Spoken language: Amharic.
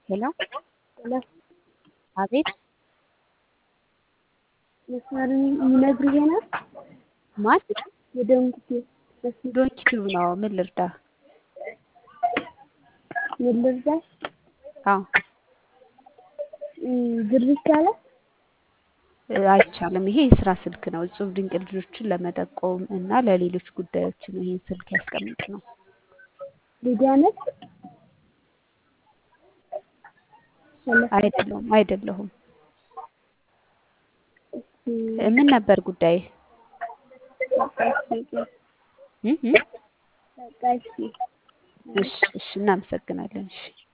ሄሎ ሄሎ አቤት መስመር የሚነግሩ ይሆናል። ማን የደንጉት ዶንኪ ቲዩብ ነው ምን ልርዳ ምን ልርዳሽ? አዎ ብር ይቻላል? እ፣ አይቻልም ይሄ የስራ ስልክ ነው እጹብ ድንቅ ልጆችን ለመጠቆም እና ለሌሎች ጉዳዮች ነው ይህን ስልክ ያስቀምጥ ነው ሊዲያ ነች? ሄሎ አይደለሁም አይደለሁም እስኪ እ፣ ምን ነበር ጉዳይ በቃ እሺ እ እ? በቃ እሺ እሺ እሺ እናመሰግናለን እሺ